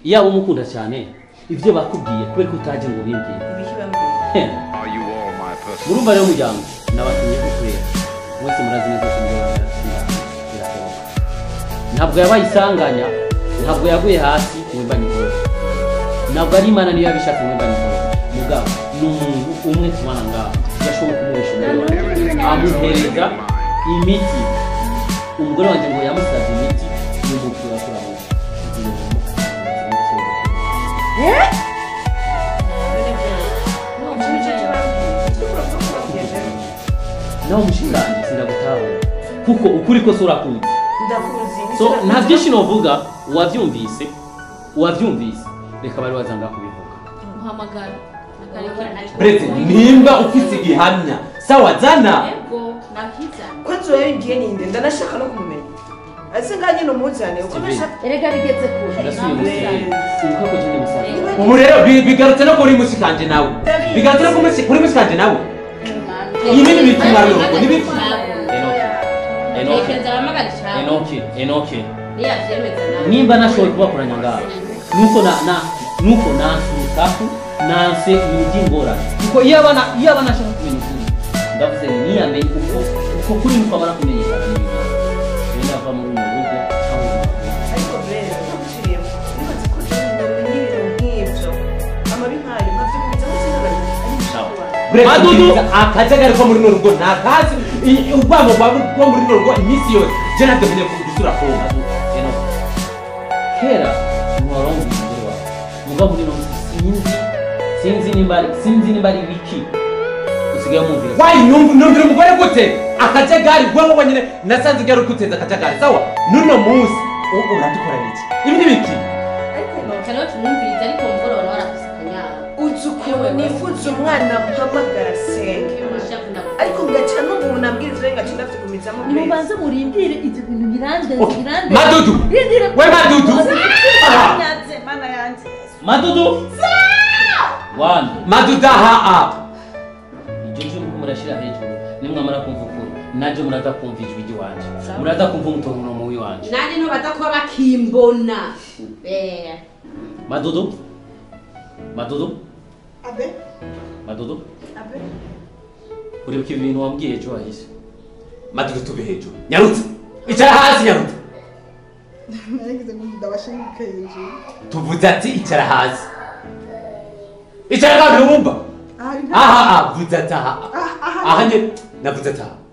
yaba umukunda cyane ibyo bakubwiye kubera ko utaje ngo ubimbwire ibiki bambwiye Heh, Are you all my personal? murumva rero muryango nabatumye kukureba mwese murazi neza ko ibyo birashoboka ntabwo yabaye isanganya ntabwo yaguye hasi mwemba nikoro ntabwo ari imana niyo yabishatse mwemba nikoro mugabo ni umuntu umwe tubana ngaho yashobora kumuhisha umugore amuhereza imiti umugore wanjye ngo yamusabye imiti y'umukura kuramuka nawe mushinganje sindagutahura kuko ukuri kose urakuzi ndakuzi so nta byinshi novuga uwabyumvise uwabyumvise reka bari wazanga kubivuga muhamagara akareke brete nimba ufite igihamya sawa zana yego nakizana ko nzu yawe ngiye ninde ndanashaka no kumumenya ase ngaho nyine umuzane uko Steven. nashaka erega bigeze kure ndasubiye umusaza ibuka ko jende musaza ubu rero bi- bigarutse no kuri musikanje nawe bigarutse no kuri musi- kuri musikanje nawe iyi ni ibintu marungu n'ibiki enoke tekereza abahamagara icyawe enoke enoke niyabyemeza nawe nimba nashoboye kubakoranya ngaho nuko na na nuko nanse urusaku nanse ibintu by'ingorane kuko iyo abana iyo abana ashaka kumenya ukuri ndavuze ni niyamenye uko uko kuri nuko abana kumenyekana n'ibintu rero ndava muri uno rugo cyangwa mu rugo ariko mbere ntaguciriyemo nibaze ko umenye ibintu nk'ibyo amabi nkayo nkabyumviza ko sinabari brete Madudu. nziza, akajagari ko muri runo rugo ntakazi I- urwango rwa rwo muri runo rugo iminsi yose je ntabwo nkeneye gusura kumva Enoke kera ntiwaronga umugore wawe muga muri no sinzi sinzi nimba ari sinzi nimba ari wiki usigaye umumvira wayi numva numvira umugore gute akajagari rwango nyine nasanze igari kuteza akajagari sawa nuno munsi u- uradukorana iki ibi ni biki kariho tumwumviriza ariko umugoroba nawe arafise akanyara uzi ukuntu nifuza umwana mpamagara senge Umushavu na- ariko ngaca n'umuntu ambwira ivyo ngaca ndavyigumizamo nimubanze murindire ibyo bintu birandenze Okay. birandenze Madudu. Rindire We Madudu. Ah. Nyanze, mana yanjye madudu wani maduda haa ibyo cyo nuko murashyira hejuru nimwamara kumva ukuri najye muraza kumva ijwi ry'iwanje muraza kumva umutongono mu w'iwanje nanjye ntubaza kuba bakimbona Eh. madudu madudu abe madudu abe uribuka ibintu wambwiye ejo wahise madudu tube hejuru nyarutse icara hasi nyarutse nagize ngo ndabashinguke hejuru tuvuze ati icara hasi icara kandi wumva aha nta aha aha vuze ati aha Ah, aha. aha nye navuze ati aha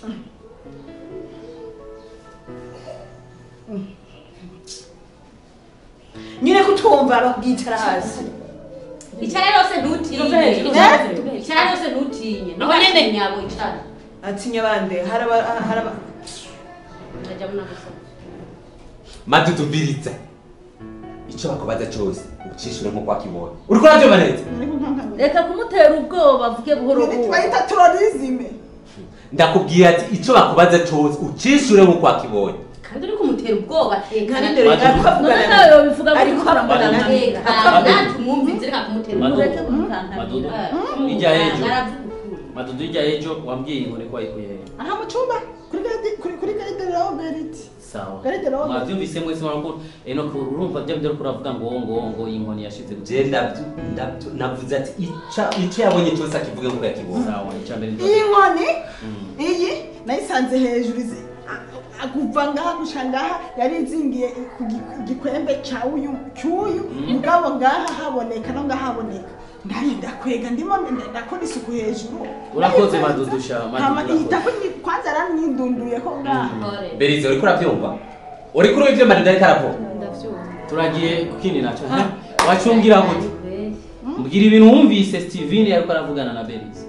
nyine kutumva bakubwicara hasi icara yose ntutinye icara yose ntutinye Aho nyene. ntutinye abo icara atinya bande haraba haraba ndajya munagusoma madudu mbiriza icyo bakubaza cyose ucishuremo kwa kibonye uri kurabyumva neza reka kumutera ubwoba avuge buhoro buhoro bayita turorizime ndakubwira ati icyo bakubaza cyose ucishuremo kwa kibonye kandi uri kumutera ubwoba nka tekana ninde reka Madudu. none avugana nawe yobivuga ariko gukora avugana mbona na tekana natumwumvize reka kumutera Madudu. ubwoba mureke kumukankamira madudu Eh, ijya ejo aravuga ukuri. madudu ijya ejo wambwiye inkoni ko wayikuye he aha mu cyumba kuri gari- kuri kuri garide roberiti sawa Garide Robert. mwabyumvise mwese mwarakuru enoke urumva bya bindi ariko uravuga ngo ngo ngo iyi nkoni yashize gute je ndabyo ndabyo navuze ati ica- icyo yabonye cyose akivuge ngo yakibonye sawa icya mbere iyi nkoni Mm. iyi nayisanze hejuru izi- a- a- kuva ngaha gusha ngaha yari izingiye ku gi- gikwembe cya uyu cy'uyu mugabo ngaha haboneka no ngaha haboneka nanjye ndakwega ndimo nda- ndakora isuku hejuru urakoze madudusha hama madudu ihita ko ni- kwanza yaramwidunduye ko ngaha Ore. berize uriko urabyumva uri kuri ibyo madudu ariko aravuga turagiye kukindi nacyo wacumbwira gute mbwira ibintu wumvise steven yariko aravugana na berize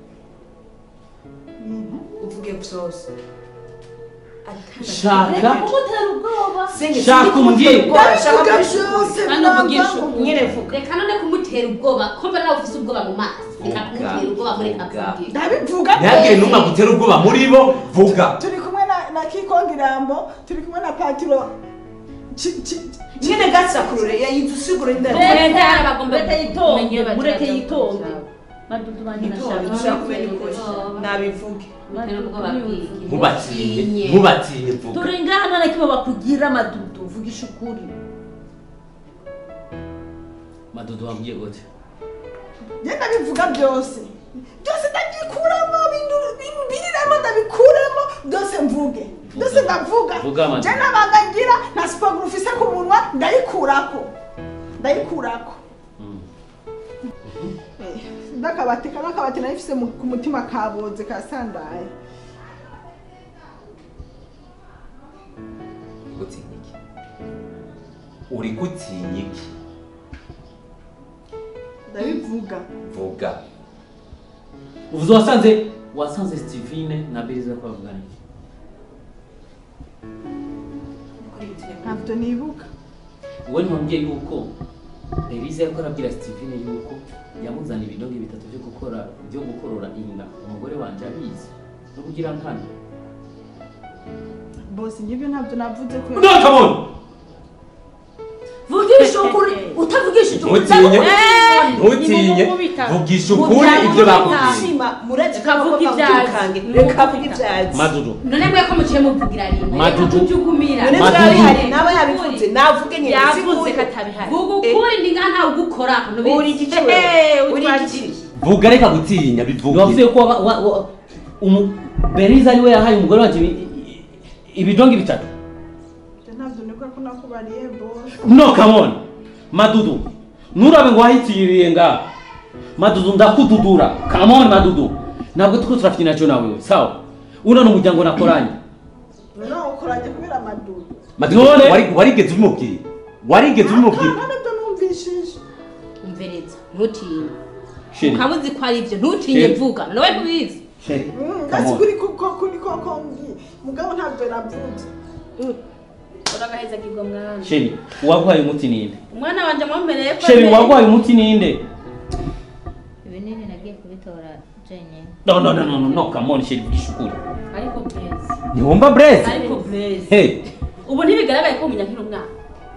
uvuge byose shaka reka kumutera ubwoba Senge, Shaka sindi kumutera umbwire. ubwoba, shaka ndavuga kubishuka. byose Hano uvugisha mwavangu. ukuri. nyine vuga reka none kumutera ubwoba kumva nawe ufise ubwoba mu maso reka kumutera ubwoba mureka Vuga. kubwira ndabivuga ntihagire n'umwe agutera ubwoba muri bo vuga turi kumwe na na kikongirambo turi kumwe na patiro Chi- chi- nyine gasakurure yayize usigura indani Reka- Reka bagomba reka yitonde kumenya bagira mureke byo yitonde kurushaho. madudu banjye Itonde, nashaka dushaka kumenya ukuri nabivuge kumutera ubwoba bw'iki ntubatinye Ntutinye. ntubatinye vuga turi ngaha nta na kimwe bakugira madudu vugisha ukuri madudu wambwiye gute genda bivuga byose byose ndagikuramo bintu bintu biriramo ndabikuremo byose mvuge byose ndavuga Vuga, Amanda. je nabanga ngira na siporo ufise ku munwa ndayikurako ndayikurako Mm. Eh, ndakabati kano kabati narifise mu- ku mutima kaboze kasandaye gutinya iki uri gutinya iki ndabivuga vuga uvuze wasanze wasanze Stevine na Beza bavugana iki ntabyo nibuka wowe ntiwambwiye yuko Beriza yariko arabwira Stevine yuko yamuzana ibidonge bitatu byo gukora byo gukorora inda umugore wanje abizi no kugira nkana bose ngibyo ntabyo navuze ko no come on vugisha ukuri utavugishije ukuri ntutinye Eh, ntutinye nimumukubita. vugisha ukuri ibyo bakubwiye shima muretse Reka vuga ibyazi. reka vuga ibyazi madudu none mwe ko muciye muvugira rimwe Madudu. tujugumira none Madudu. byari hari nawe yabivuze navuge nyine yavuze siguye. ko atabihari vuga ukuri ndi ngaha ntawe ugukora uri igiciro Eh, uri utwaje. igiciro vuga reka gutinya bivuge wavuze ko wa- wa- wa- umu- Beriza ari we yahaye umugore wanje ibi- i- ibidonge bitatu Ibyo ntabyo nibwo ko nakubariye bose no come on madudu nurabe ngo wahitiriye nga madudu ndakududura come on madudu ntabwo tuko turafite nacyo nawe we sawa uno ni umuryango nakoranye noneho ukoranye kubera amadudu Madudu, None- wari- warigeze ubimubwira warigeze ubimubwira nta nibyo numvishije umvereza ntutinye sheri ukaba uzi ko ari ibyo ntutinye Sheri. vuga nawe ntubizi sheri Mm, come ndasi on kuri kuko kuri koko mbwiye mugabo ntabyo navuze uragaheza kigwa mwana sheri uwarwaye umuti ninde umwana wanje mwambereye ko sheri uwarwaye umuti ninde ibinini nagiye kubitora jenyine no no no no no no come on sheri vugisha ukuri ariko blaze ntiwumva breze ariko blaze hey ubu ntibigaragaye ko munyankira umwana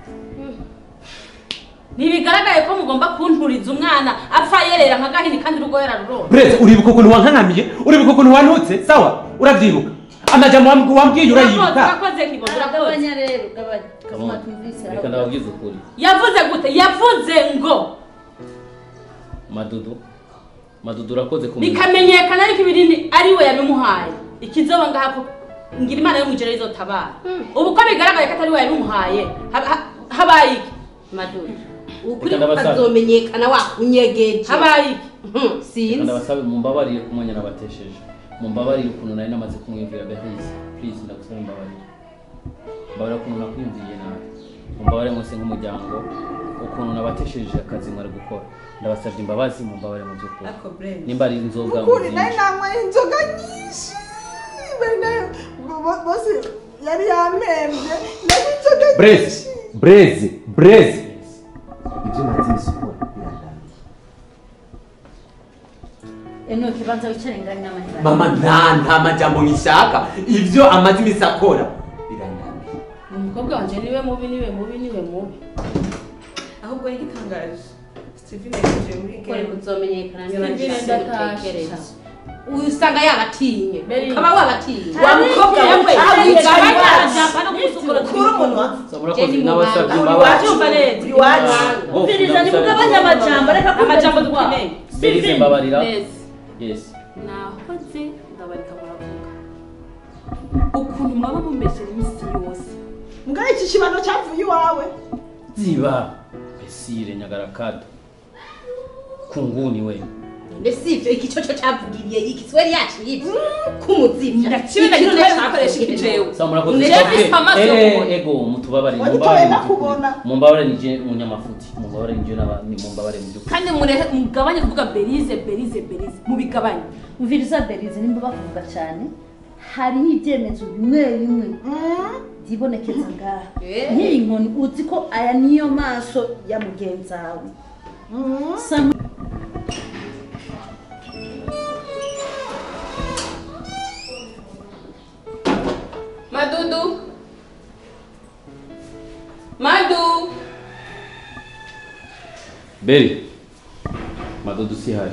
ntibigaragaye ko mugomba kunturiza umwana apfa yerera nka gahini kandi urugo yararurora breze uribuka ukuntu wankanamiye uribuka ukuntu wantutse sawa urabyibuka amajambo wambw- wambwiye urayibuka urakoze nkibondo urakoze gabanya rero gabanya come on tumvise reka ndababwize ukuri yavuze gute yavuze ngo madudu madudu urakoze kumenya bikamenyekana ariko ibinini ari we yabimuhaye ikizoba ngaha ko ngira imana yo mu ijoro izotabara ubu ko bigaragaye ko atari we yabimuhaye haba- ha- habaye iki madudu ukuri Reka ndabasabe. kukazomenyekana wakunyegeje habaye iki Hmm, Reka sinzi ndabasabe mumbabarire ku mwanya nabatesheje mumbabarire ukuntu nari namaze kumwumvira Beriza please ndagusaba mumbabarire mbabarira ukuntu nakwiyumviye nabi mumbabarire mwese nk'umuryango ukuntu nabatesheje akazi mwari gukora ndabasabye imbabazi mumbabarire mu by'ukuri ariko brenda nimba ari inzoga ukuri nari muzinshi nanyweye inzoga nyinshi Bari nayo- bo- bo- bose yari yamembye yari inzoga breze nyinshi breze breze ibyo natinze ukora birananiye eno kibanza wicare ngari n'amahera mama nta nta majambo ngishaka ibyo amaze iminsi akora birananiye umukobwa wanje niwe mubi niwe mubi niwe mubi ahubwo y'igitangaje steven yinjiye muri kore game kuzomenyekana Steven ndatasha. n'ibitekerezo usanga yabatinye Beri- ukaba wabatinye wa mukobwa we kura umunwa murakoze Jenny n'abasabye Mubanga. imbabazi wabyumva neza uri wacu umviriza nimugabanye amajambo reka amajambo kumva dukeneye Berize mbabarira Neza. yes nahoze ndabarika muravuga ukuntu mwaba mumesera iminsi yose mugabo iki kibano cyavuye iwawe ziba besire nyagarakado kunguni we mbese ivyo iki cyo cyo cyavugiriye iki sweri yacibye kumuzivya Ndaciwe na gito nakoresha iki jewe. sa murakoze Nje Sabwe, mfise amaso yo eh, kubona. ego mutubabarire Wagitoye mumbabarire mu by'ukuri. nakubona. mumbabarire nije munyamafuti mumbabarire nije n'abandi mumbabarire mu by'ukuri kandi mureke mugabanye kuvuga berize berize berize mubigabanye umviriza berize nimba bakuvuga cyane hariho ibyemezo bimwe bimwe byibonekeza ngaha Eh. nk'iyi nkoni uzi ko aya niyo maso ya mugenzi wawe Sa- madudu madu beri madudu si hari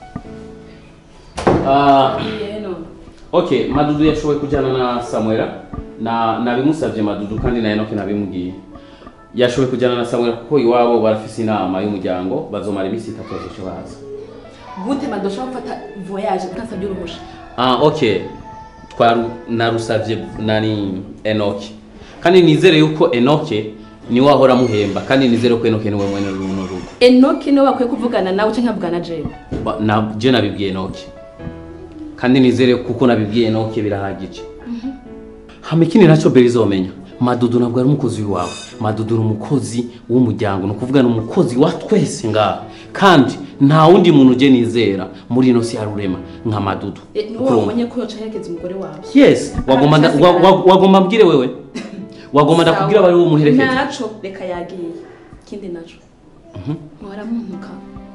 Ah, yeno okay madudu yashoboye kujyana na samuela na nabimusabye madudu kandi na enoke nabimubwiye yashoboye kujyana na samuel kuko iwabo barafise inama y'umuryango bazomara iminsi itatu bazoca baza gute madashobora gufata voyage utasabye uruhusha ah okay twaru narusavye nani enoke kandi nizere yuko enoke niwe ahora amuhemba kandi nizere ko enoke niwe mwene runo rugo enoki niwe bakwiye kuvugana nawe cyangwa nkavugana jewe Ba- na je nabibwiye enoke kandi nizere kuko nabibwiye enoke birahagije hama ikindi nacyo beri izomenya madudu ntabwo ari umukozi w'iwawe madudu ni umukozi w'umuryango ni ukuvuga ni umukozi wa twese ngaha kandi nta wundi muntu uje nizera muri ino si ya rurema nka madudu niwe Urumva? wabonye ko yoca aherekeza umugore wawe yes wagomba nda- wa- wa- wagomba mbwire wewe wagomba ndakubwira bari bumuherekeze naco reka yagiye ikindi naco waramuntuka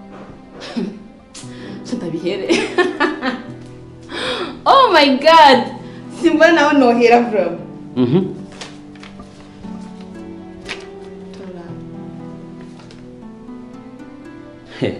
so ndabihere oh my god simbona nawe nohera bro Mhm. He,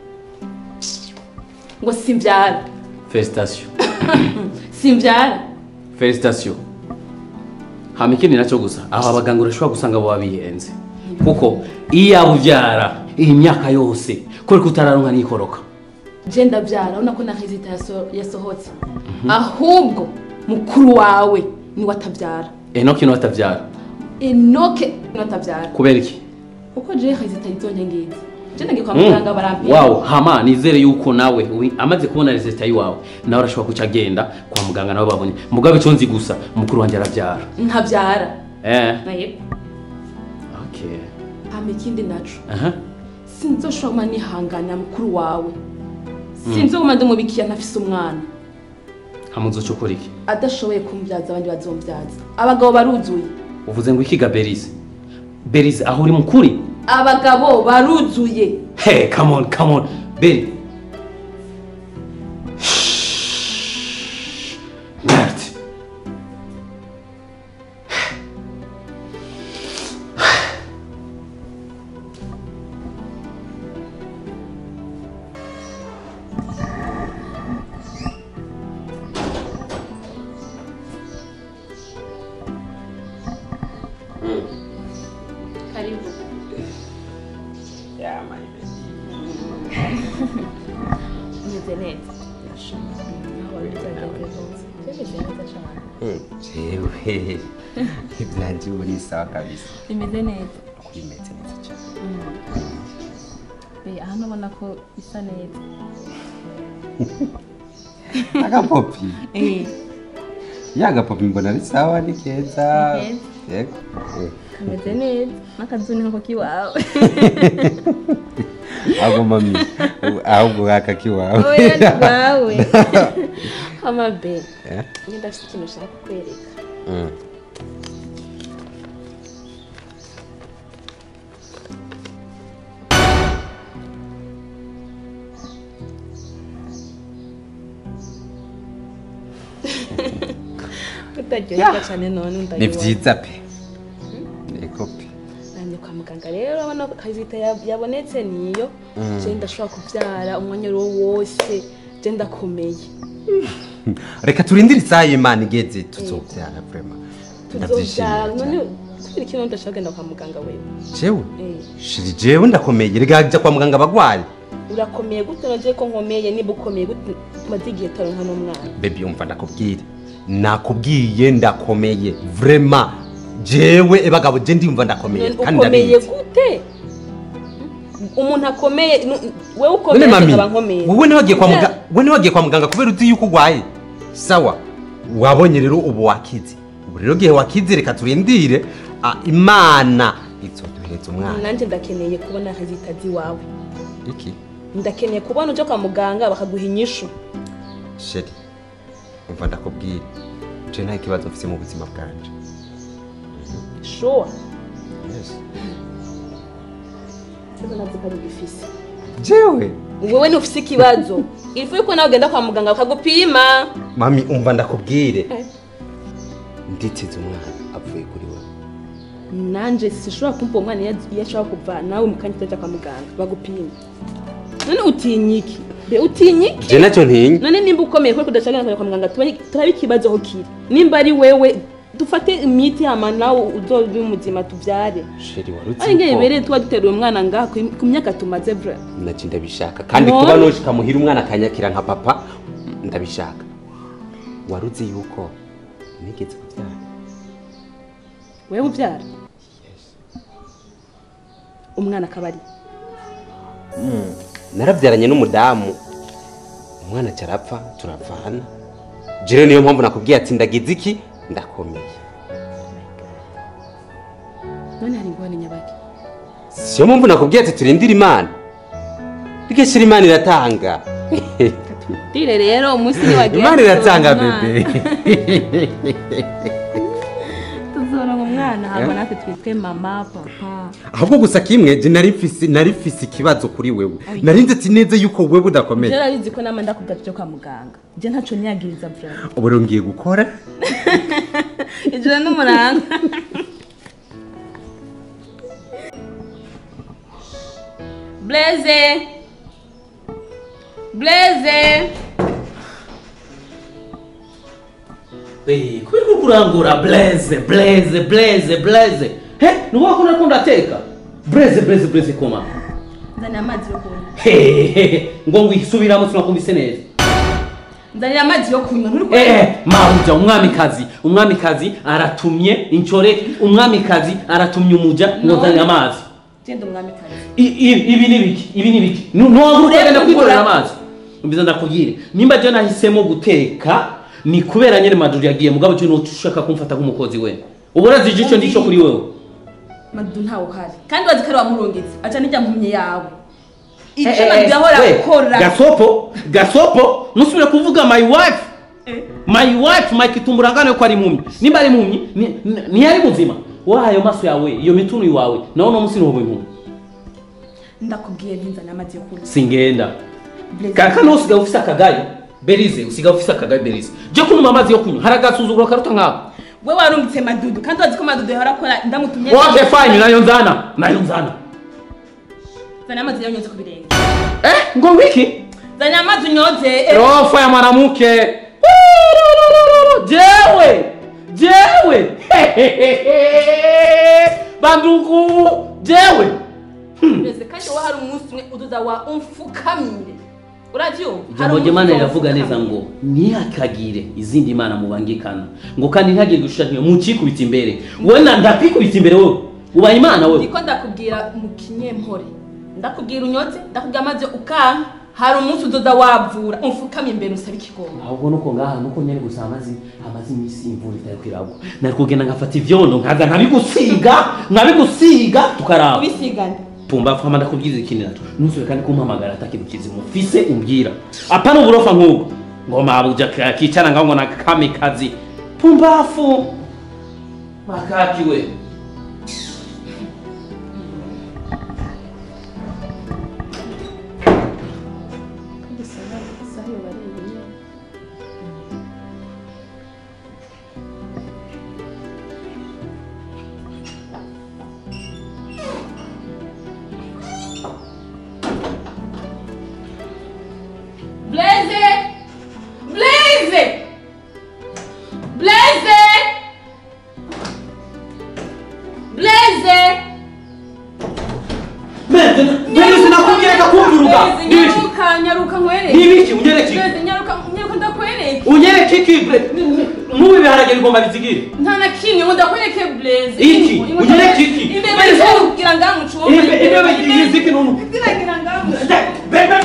ngo simbyara felicitation simbyara felicitation hama ikindi nacyo gusa aho abaganga urashobora gusanga baba bihenze kuko iyo yaba ubyara iyi myaka yose kubera ko utararonka n'ikoroka je ndabyara urabona ko na hezita yaso- yasohotse ahubwo mukuru wawe niwe atabyara enoki niwe atabyara enoke niwe atabyara kubera iki kuko je hezita izonye ngizi je nagiye kwa Mm. muganga barampima wow hama nizere yuko nawe wi- amaze kubona resita yiwawe nawe arashobora kuca agenda kwa muganga nawe babonye mugabe icyo nzi gusa mukuru wanjye arabyara ntabyara eh naye okay hama ikindi naco aha sinzoshobora kuma nihanganira mukuru wawe sinzoguma ndumubikiye ntafise umwana hama uzoca ukora iki adashoboye kumbyaza abandi bazombyaza abagabo baruzuye uvuze ngo ikiga berize berize aho uri mukuri abagabo baruzuye hey come on come on beri Merde. karibu umeze neza aho wari byagenze rwose bimeze neza cyane jewe ibyanje ubu ni sawa kabisa bimeze neza kuri meze neza cyane Eh, aha nubona ko bisa neza agapopi eh ya gapopi mbona ari sawa ni keza Ni keza. yego Eh, kameze neza n'akazu ni nko kiwawe ahubwo mami ubu- ahubwo aka kiwawe oya ni rwawe amabe Eh? njye ndafite ikintu ushaka kukwereka Mm. utaryoherwa cyane none ni ndayibona byiza pe yego pe nanjye kwa muganga rero urabona ko kazita ya- yabonetse niyo je ndashobora kubyara umwanya uwo wose je ndakomeye reka turindire isaha y'imana igeze tuzobyara vrema tuzobyara none ndabyishimiye kubera ikintu ndashaka kugenda kwa muganga wewe jewe Eh, shiri jewe ndakomeye reka jya kwa muganga abagwayi urakomeye gute naje ko nkomeye niba ukomeye gute maze igihe taronka n'umwana bebi umva ndakubwire nakubwiye ndakomeye vrema jewe ebagabo je ndimva ndakomeye None kandi ukomeye ndabizi gute umuntu akomeye nu- wewe none ukomeye mami nkaba nkomeye wowe ntiwagiye kwa Kubera- muganga wowe ntiwagiye kwa muganga kubera uzi yuko urwaye sawa wabonye rero ubu wakize ubu rero gihe wakize reka turindire ah, imana izoduhereza umwana nanjye ndakeneye kubona rezitazi wawe iki ndakeneye kubona ujya kwa muganga bakaguha inyishu sheri umva ndakubwire je nta kibazo mfise mu buzima bwanje shuwa yes. sasa nazi ko ari ugifise jewe wewe ntufise ikibazo ifu yuko nawe ugenda kwa muganga bakagupima mami umva ndakubwire Eh. nditeze umwana avuye kuri wowe nanje sishobora kumva uwo mwana iyo iyo ashobora kuva nawe mu kanya utajya kwa muganga bagupima none utinya iki be utinya iki je nacyo ntinya none nimba ukomeye kuko udashaka kujya kwa muganga tumenye- turabe ikibazo aho kiri nimba ari wewe dufate imiti hama nawe uzobe muzima tuvyare sheri wari ari ngiye uzi bereye tuba duteruye umwana ngaha ku ku myaka tumaze vra naje ndabishaka kandi None? kuba noshika muhira umwana akanyakira nka papa ndabishaka wari uzi yuko nigeze kubyara wewe uvyara umwana akaba ari narabyaranye n'umudamu umwana cyarapfa turavana jere niyo mpamvu nakubwiye ati ndagize iki ndakomeye none hari ingorane nyabaki siyo mpamvu nakubwiye ati turindire imana rwese imana iratanga dire rero umunsi niwagiye imana iratanga tuzoronka bebe tuzoronka umwana hama natwe twitwe mama papa ahubwo gusa kimwe je nari mfise nari mfise ikibazo kuri wewe nari nzi ati neza yuko wewe udakomeye je narizi ko nama ndakubwira tuje kwa muganga je ntaco niyagiriza vra ubu rero ngiye gukora ijoro n'umuranga blaze blaze Eh, kubera ko kurangura blaze blaze blaze blaze he nuko ko nakunda teka blaze blaze blaze koma nzanira amazi yo kunywa hehehe ngo ngwisubiramo sinakumvise neza nzanira amazi yo kunywa nturi eh eh mabuja umwamikazi umwamikazi aratumye inchore umwamikazi aratumye umuja ngo No. nzanire amazi genda umwamikazi I- i- ibi ni biki ibi ni biki ntiwagura ukagenda Urebe kwikorera kugura. amazi mbiza ndakubwire nimba je nahisemo guteka ni kubera nyene majuru yagiye mugabo cyo nushaka kumfata nk'umukozi we ubu urazi igico ndico kuri wewe madudu ntawe uhari kandi wazi ko ari wamurungitse aca n'ijya mpumye yawe Eh, icyo eh, madudu yahora we, akora gasopo gasopo nusubire kuvuga my wife my wife my kitumburangane ko ari impumyi nimba ari impumyi ni- ni- ntiyari muzima waha ayo maso yawe iyo mitunu iwawe nawe uno munsi ntuba impumyi ndakubwiye ntinzanira amazi yo kunywa singenda Blaze. kaka nawe usigaye ufise akagayo berize usigaye ufise akagayo berize je kunywa amazi yo kunywa hari agasuzuguro karuta nkako we warungitse madudu kandi wazi ko madudu yahora akora ndamutumye okay fine nayo nzana nayo nzana nzanira amazi yanyoze ku birenge eh ngo wiki nzanira amazi unyoze eh. roho ya mwanamke jewe jewe bandugu jewe Blaze, kandi wowe hari umunsi umwe uduza wa umfukamire urabyumva ijambo ry'imana riravuga neza ngo ntihakagire izindi mana mubangikana ngo kandi ntihagire gushushanyo mukikubita imbere wowe na ndakwikubita imbere wowe ubaye imana wowe ndiko ndakubwira mu kinyempore ndakubwira unyotse ndakubwira amazi ukanka hari umunsi udoda wavura umfukamye imbere usaba ikigongo ahubwo nuko ngaha nuko nyene gusa amazi amazi imisi imvura itari kwiragwa nari kugenda nkafata ivyondo nkaza nkabigusiga nkabigusiga tukaraba ubisigane pumbafu hama ndakubwiza ikindi naco nusubire kandi kumpamagara ata kintu kizima ufise umbwira apana uburofa nk'ubwo ngo mabuja ka- kicara ngaho ngo na kamikazi pumbafu makakiwe Blaze! Blaze! Blaze! Blaze! mbere sinakubwira kumvuruga nibiki nyaruka nyaruka nkwereke nibiki unyereke Blaze, nyaruka nyaruka ndakwereke unyereke iki bre nk'ubu ibiharage bigomba bizigire nta na kimwe ngo ndakwereke Blaze Iki? Unyereke iki? imbere Blaze. kugira ngaha mu cumba Ibe- ibebe yiziki nunu ziragira ngaha mu bebe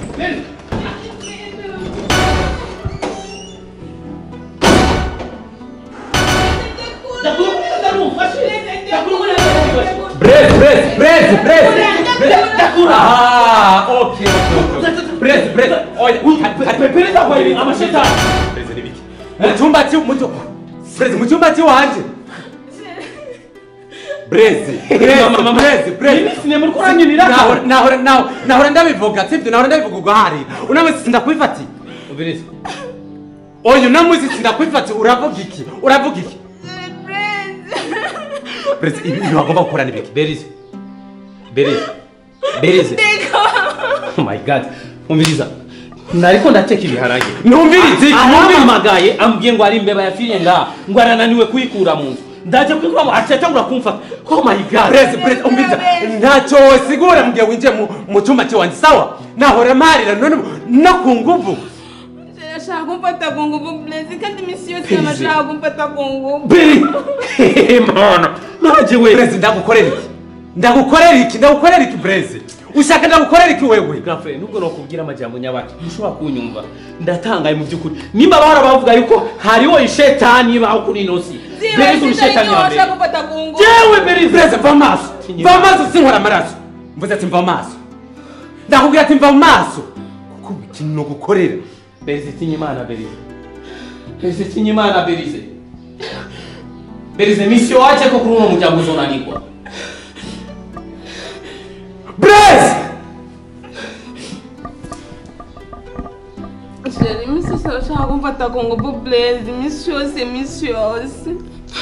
Brez, brez, brez, brez. Ah, okay, okay, okay. Brez, brez. Oya, pereza kwa ibi amashetani Brez ni biki? Mu cyumba cyo mu cyo- Brez mu cyumba cyo wanje. Brez, brez, Mama, mama. brez, brez. Ibi sinema uriko uranyurira ko? Nahora nahora nahora nahora ndabivuga, sibyo nahora ndabivuga ugahari. Unamwe sindakwifati. ubiriza Oya unamwe sindakwifati uravuga iki? Uravuga iki? Brez, ibi ibi wagomba gukora ni biki? berize berize berize oh my god umviriza nariko ndateka ibiharage numvirize iki numvirize arampamagaye ambwiye ngo ari imbeba yafiriye ngaha ngo arananiwe kuyikura mu nzu ndaje kuyikura mu atatangura kumfata oh my god Brez, Brez, umviriza ntacyo wosigura mugihe winjiye mu- mu cyumba cy'iwanjye sawa nahora marira none ubu no ku nguvu Ndashaka kumfata ku nguvu Blaise kandi iminsi yose Please. ndashaka kumfata ku nguvu. beri mana naje we Brez, ndagukorera iki ndagukorera iki ndagukorera iki Brez ushaka ndagukorera iki wewe gafre nubwo nokubwira amajambo nyabaki ntushobora kunyumva ndatangaye mu by'ukuri nimba bahora bavuga yuko hariho ishetani baho kuri ino si beri kuri ishetani ya mbere ndashaka kumfata ku nguvu. jewe beri Brez, va maso va maso sinkora amaraso mvuze ati mva maso ndakubwira ati mva maso kuko ubu ikintu no gukorera berize tinya imana berize berize tinya imana berize berize misiyo wache ko kuri uno muryango uzonanirwa Brez Sheri, iminsi yose ndashaka kumfata ku nguvu Blaise iminsi yose iminsi yose.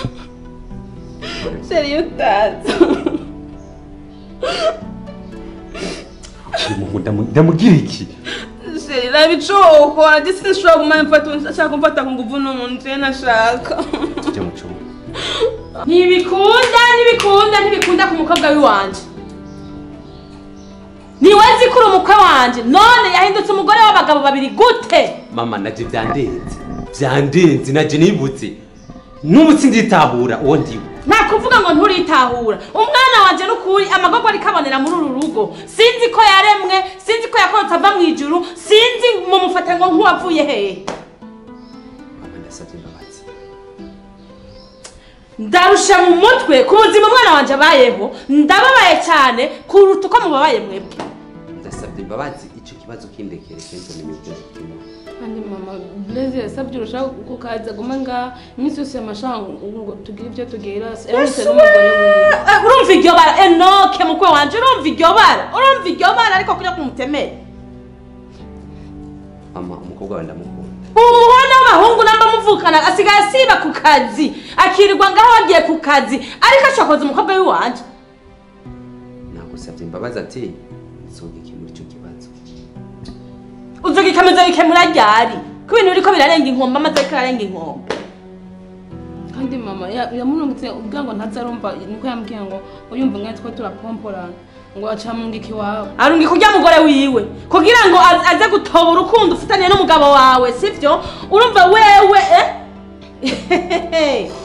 Sheri iyo utaza. uyu muntu ndamu- ndamugira iki Sheri raba ico wokora ndetse sinshobora kuguma mfata ndashaka kumfata ku nguvu n'umuntu nashaka. tujya mu cyumba ntibikunda ntibikunda ntibikunda ku mukobwa w'iwanje niwe nzi ko uri umukwe wanje none yahindutse umugore w'abagabo babiri gute mama naje byandenze byandenze naje nibutse n'ubu sinditahura uwo ndiwe nta kuvuga ngo nturitahura umwana wanje n'ukuri amagogo ariko abonera muri uru rugo sinzi ko yaremwe sinzi ko yakorotse ava mu ijuru sinzi mumufata ngo nk'uwavuye hehe mama ndasabye imbabazi ndarusha mu mutwe ku buzima umwana wanje abayeho ndababaye cyane kuruta uko mubabaye mwebwe ndasabye imbabazi icyo kibazo kindekere kenshi umenye ibyo kirimo kandi mama Blaise yasabye urushaho kukaza guma ngaha iminsi yose amashaka ngo tugire ibyo tugira yarose n'umugore wiwe Eh, urumva iryo bara enoke mukwe wanje urumva iryo bara urumva iryo bara ariko kujya kumutemera mama umukobwa wawe ndamukunda umuhona w'abahungu namba muvukana asigaye asiba ku kazi akirirwa ngaho wagiye ku kazi ariko ashokoza umukobwa w'iwanje nagusabye imbabazi ati nsogekemura icyo kibazo uzogikameza bikemura ryari ko ibintu biriko birarenga inkombe amaze ariko ararenga inkombe kandi mama ya- yamurungitse ubwira ngo ntazarumva niko yambwiye ngo uyumva umwe two turapomporana ngo acamungika iwabo arungi kurya mugore wiwe kugira ngo az- aze gutoba urukundo ufitaniye n'umugabo wawe sivyo urumva wewe eh?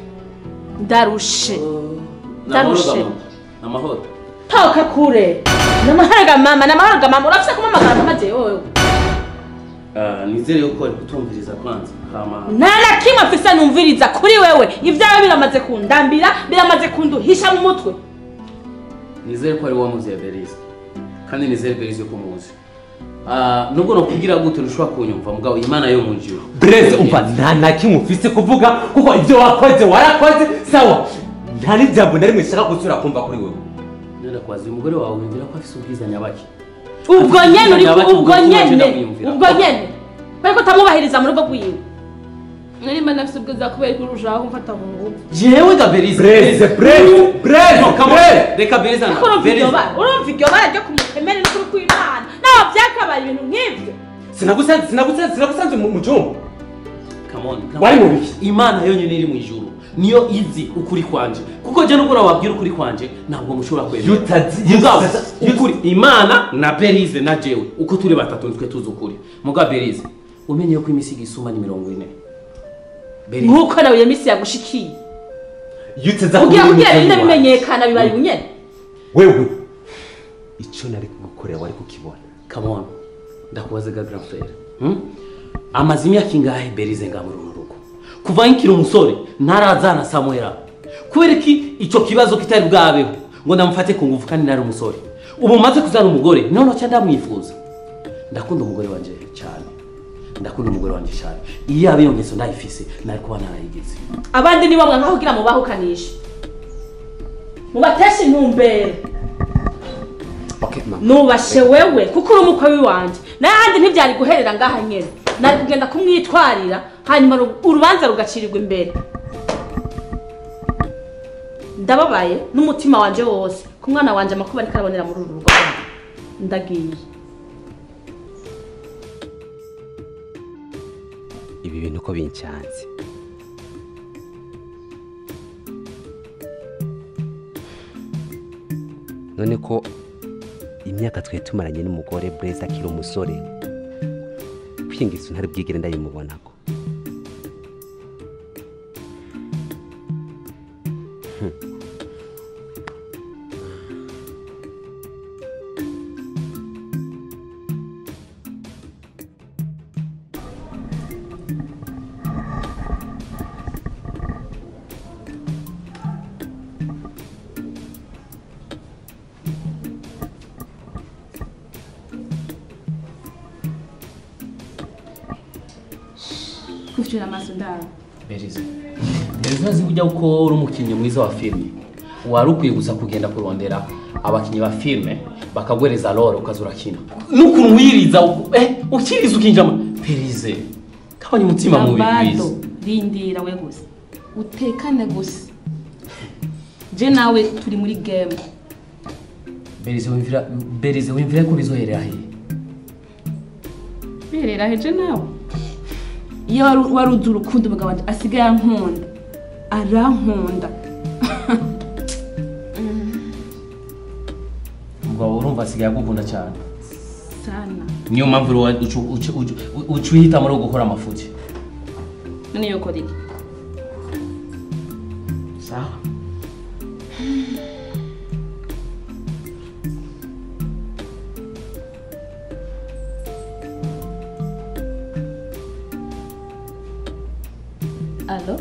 ndarushe ndarushe amahoro toka kure namaharaga mama namaharaga mama urafise kumamagara mama jewe wewe Ah, nizere yuko ari kutumviriza kwanza hama nta na kimwe mfise numviriza kuri wewe ibyawe biramaze kundambira biramaze kunduhisha mu mutwe nizere ko ari wamuziye berize kandi nizere berize ko muzi Ah, nubwo nokubwira gute ntushobora kunyumva mugabo imana yo mu juru breze umva nta na kimwe ufise kuvuga kuko ibyo wakoze warakoze sawa nta n'ijambo na rimwe nshaka gusubira kumva kuri wewe nenda kwaza uyu mugore wawe wumvira ko afise ubwiza nyabaki ubwo nyene uri Ndabati ubwo ubwo nyene tugenda kwiyumvira. ubwo nyene bariko utamwubahiriza mu rugo rwiwe narimba nafise ubwiza kubera ko urushaho kumfata ku nguvu jewe ga berize breze breze breze No, come on. breze reka berize ariko urumva iryo bara urumva iryo bara ryo kumutemera n'ukuri kw'imana naho byakabaye ibintu nk'ivyo sinagusanze sinagusanze sinagusanze mu mu cyumba Come on, come Wari on. mu biki? imana yonyine iri mu ijuru niyo izi ukuri kwanje kuko je nubwo wabwira ukuri kwanje ntabwo mushobora kwemera Yutazi- mugabo yutazi- ukuri imana na berize na jewe uko turi batatu nitwe tuzi ukuri mugabo berize umenye ko imisigo isuma ni mirongo ine berize nk'uko nawe iyo minsi yagushikiye yuteza kugira kuri kugira mugenzi binde wawe. bimenyekana bibaye ubunyene wewe icyo nari kugukorera wari kukibona come on ndakubaze ga grand frere hmm? amaze imyaka ingahe berize nga muri uru rugo kuva nkiri umusore ntarazana samuela kubera iki icyo kibazo kitari bwabeho ngo ndamufate ku ngufu kandi nari umusore ubu maze kuzana umugore none cya ndamwifuza ndakunda umugore wanje cyane ndakunda umugore wanje cyane iyo yaba iyo ngeso ndayifise nari kuba narayigize abandi nibo mwanka kugira mubahukanishe mubateshe intumbero okay mama nubashe wewe kuko uri umukwe w'iwanje n'ahandi ntibyari guherera ngaha nyene nari kugenda kumwitwarira hanyuma ru- urubanza rugacirirwa imbere ndababaye n'umutima wanje wose ku mwana wanje amakuba ariko arabonera muri uru rugo ndagiye ibi bintu ko bincanze none ko imyaka twe tumaranye n'umugore Blaise akiri umusore kwingiza ntari bwigere ndayimubonako kufitira amaso ndaro berize berize urazi kujya uko uri umukinnyi mwiza wa filime wari ukwiye gusa kugenda kurondera abakinnyi ba filime bakaguhereza role ukaza urakina n'ukuntu wiriza uku- eh, ukiriza ukinjira mu berize kabanya umutima mubi Lambado, berize rindira we gusa utekane gusa je nawe turi muri game berize wimvira berize wimvira ko bizoherera he birera heje nawe iyo wari- wari uzi urukundo umugabo wanje asigaye ankunda arankunda umugabo urumva asigaye agukunda cyane sana niyo mpamvu rero ucu- ucu- ucu- uca uhitamo rero gukora amafuti none yokora iki sawa alo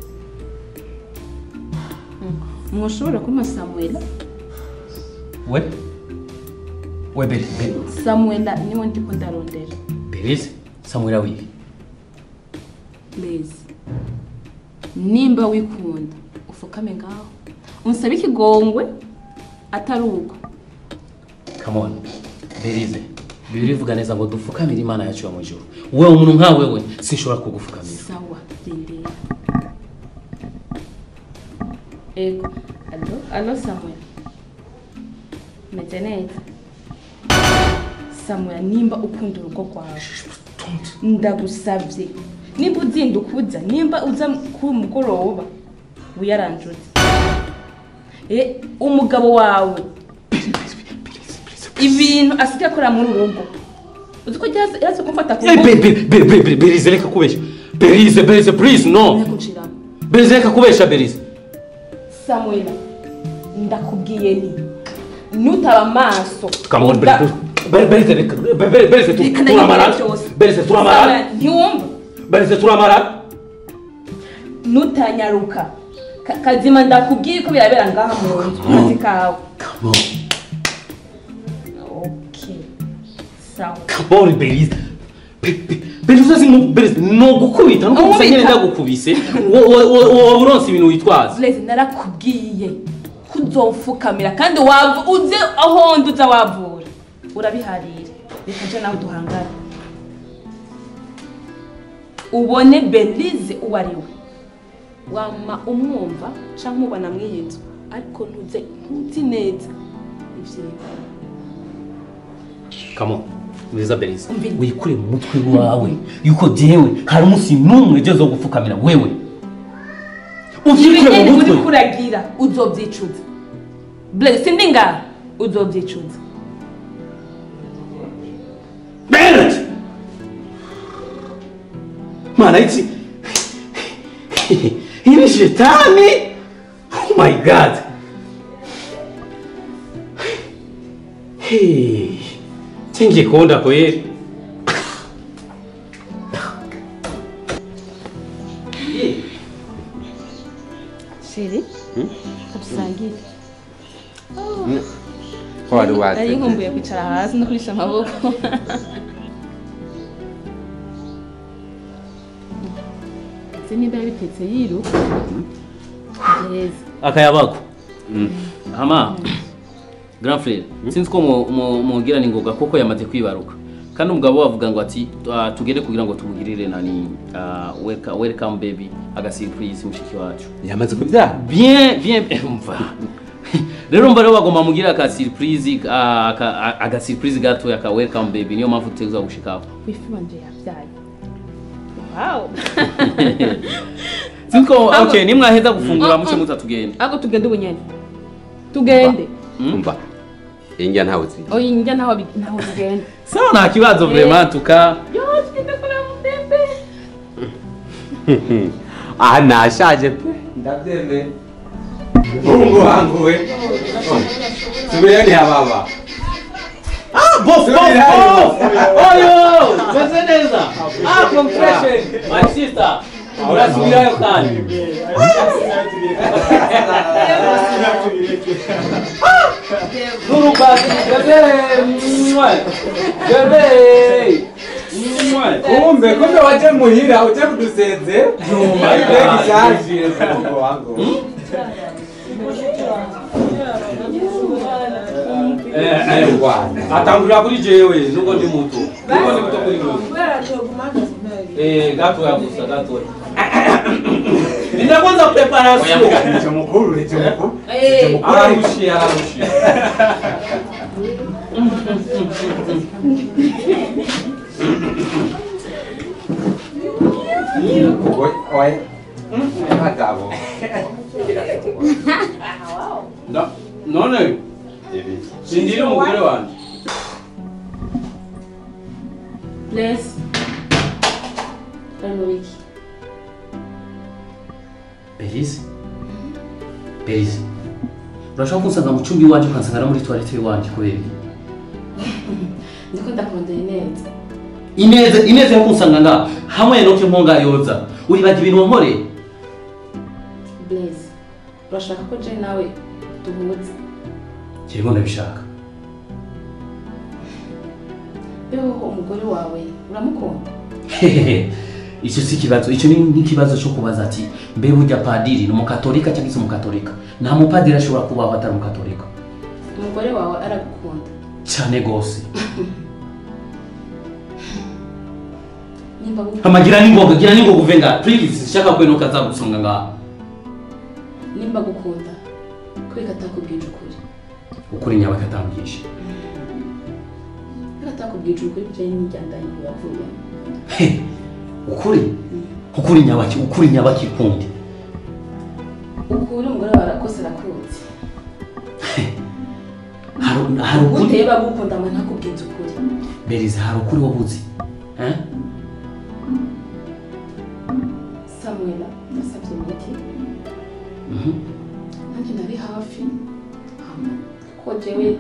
Mm, mwoshobora kumpa samuela we we beri beri samuela niwe ndiko ndarondera berize samwira wibi Blaze nimba wikunda ufukame ngaho unsabe ikigongwe atari uko come on berize bibiri bivuga neza ngo dupfukamire imana yacu yo mu ijuru wewe umuntu nka wewe sinshobora kugufukamira sawa rindira ego alo alo samuel meze neza samuel nimba ukunda urugo rwawe ndagusabye nimba uzinduka uza nimba uza ku mugoroba wiyaranjutse e umugabo wawe ibintu asigaye akora muri uru rugo uzi ko yaje kumfata ku Eh, ngufu be- be- be- be- berize reka kubeshya berize berize please no kunciramo berize reka kubeshya berize samuela ndakubwiye ni nutaba amaso come on uda- berize Be- berize reka be- be- berize tu- Reka turamara ndabibwira byose. berize turamara Samuel, ntiwumva berize turamara nutanyaruka Ka- kazima ndakubwiye ko birabera ngaha mu nzu ku kazi kawe come on okay sawa come on berize Be- be- berize uzi mu berize no gukubita no gusa Nkubita. nyine ndagukubise wo- wo- wo- wo- uronse ibintu witwaza Blaze narakubwiye ko uzomfukamira kandi wavu uze aho ndi uza wavura urabiharira reka nje nawe duhangane ubone belize uwo ari we wama umwumva cyangwa umubona muri iyi nzu ariko ntuze ntuzi neza ivyiwe come on berize berize Umvira. wikure mu mutwe wawe yuko jewe hari umunsi n'umwe ugeze wo gupfukamira wewe uvyikure mu ibinini mutwe uri kuragira uzobyicuza Blaze sindi ngaha uzobyicuza Bernard! Mana iki Hii ni shetani! Oh my god! Hey. Tengiye kuonda kweli. sheri dusangire ko wari nari waze nkumbuye kwicara hasi no kurisha amaboko se niba yabitetse yiruka gereza Akayabago. Ama. Grand frère, sinzi ko mu- mu- mugira ni ngoga koko yamaze kwibaruka. Kandi umugabo wavuga ngo ati "Ah, tugende kugira ngo tumugirire nani ah, welcome, welcome baby aga surprise mushiki wacu. yamaze kubyara bien bien umva rero mba rero bagomba mugira aka surprise ah, aka- aga surprise gato aka welcome baby niyo mpamvu tuteza gushikaho wifi wanje yabyaye wow siko Ahubwo- okay nimwaheza gufungura Mm, muce mm. muza tugende ahubwo tugende ubunyene tugende umva injya ntawe ziye oyi njya ntaho bi- ntaho tugenda sawa nta kibazo vraiment tuka yo tugende kureba mudembe aha nashaje pe ndabyemeye mungu wangu we subirani hababa bof bof Subirayo. bof oyo meze neza ah congratulations my sister urasubirayo kandi Nurubati, bebe, mwe, bebe, mwe. kumbe kumbe waje muhira uje kudusenze Nyuma Mbega yaje. ishaje mungu wangu Eh, eh, atangurira kuri jewe nubwo ndi muto nubwo ndi muto kuri wewe eh gatoya gusa gatoya nina kwanza preparation nicho mukuru nicho mukuru Eh, ararushie ararushie Oi, oi. Matabo. Na- none sindiri umugore wanje Bless. Hano wiki. Belize Belize urashobora kunsanga mu cyumba iwanjye ukansanga no muri toilette iwanjye kubera iki? Ndiko ndakondera neza. ineza ineza yo kunsanga nga hamwe no kimponga yoza uribaga ibintu wankoreye Bless. Urashaka ko je nawe duhuze. kirimo ndabishaka Beho umugore wawe uramukunda? Hehehe. icyo si ikibazo icyo ni nk'ikibazo cyo kubaza ati mbe burya padiri ni umukatolika cyangwa se umukatolika nta mupadiri ashobora kubaho atari umukatolika Umugore wawe aragukunda. cyane rwose Nimba gu- amagira n'ingoga gira n'ingoga uve nga please shaka kwenuka azagusonga ngaha nimba gukunda. Kweka atakubwije ukuri. ukuri nyabaka atambwije Kweka atakubwije ukuri bijanye n'ijyandanye yavuye. He, ukuri ukuri nyabaki ukuri nyabaki kundi Ukuri umugore wawe arakose arakunze. hari hari ukuri Guteye bagukunda mwe ntakubwize ukuri. berize hari ukuri wabuzi eh Samuela yasabye imiti. Mhm. nanjye nari hafi hama kuko jewe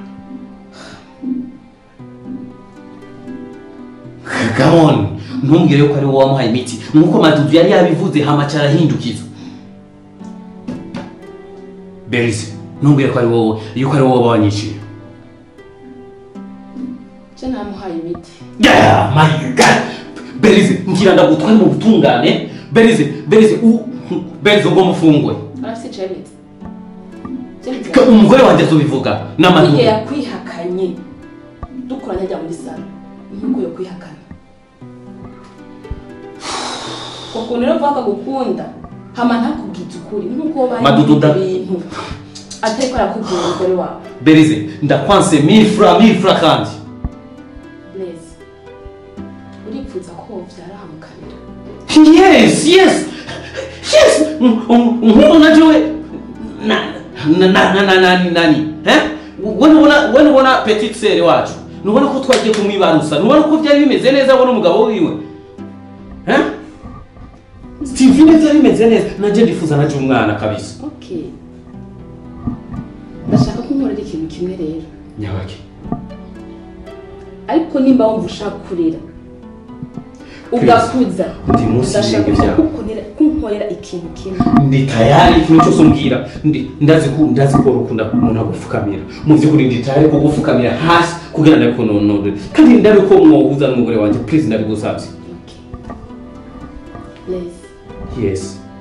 come on ntumbwire ko ari wowe wamuhaye imiti nk'uko madudu yari yabivuze hamaca arahindukiza berize ntumbwire ko ari wowe yuko ari wowe wanyiciye je namuhaye imiti Yeah, my God. Berize, ngira ndagutware mu butungane. Berize, Berize, u Berize ngo mufungwe. arafise icemeza Icemeza Ka- Umugore wanjye azobivuga igihe n'amadudu. yakwihakanye dukoranye ajya muri salo nk'uko yo kwihakana ukuntu rero vuga akagukunda hama ntakubwize ukuri nk'uko bari Madudu da- ibintu atariko arakubwira umugore wawe Berize, ndakwanse mille francs, mille francs kandi. neza uripfuza ko wovyara hamukanira Yes, yes. Yes. Nk'uko najewe na na na na na na nani? Eh? Wewe ubona wewe ubona petite sœur wacu. Nubona ko twagiye kumwibarusa. Nubona ko byari bimeze neza abona umugabo wiwe. Eh? Steve neza bimeze neza. Naje ndifuza naje umwana kabisa. okay ndashaka ko unkorera ikintu kimwe rero Nyabake. ariko nimba wumva ushaka kurera ugakuza Ndi munsi ndashaka y'ibirenge byawe. kukunkorera kunkorera ikintu kimwe ndi tayari ikintu cyose umbwira ndi ndazi ko ndazi ko ukunda umuntu agupfukamira mu by'ukuri ndi tayari kugupfukamira hasi kugira ngo ndabikunonore kandi ndabe ko mwohuza n'umugore wanjye please ndabigusabye okay Blaze, yes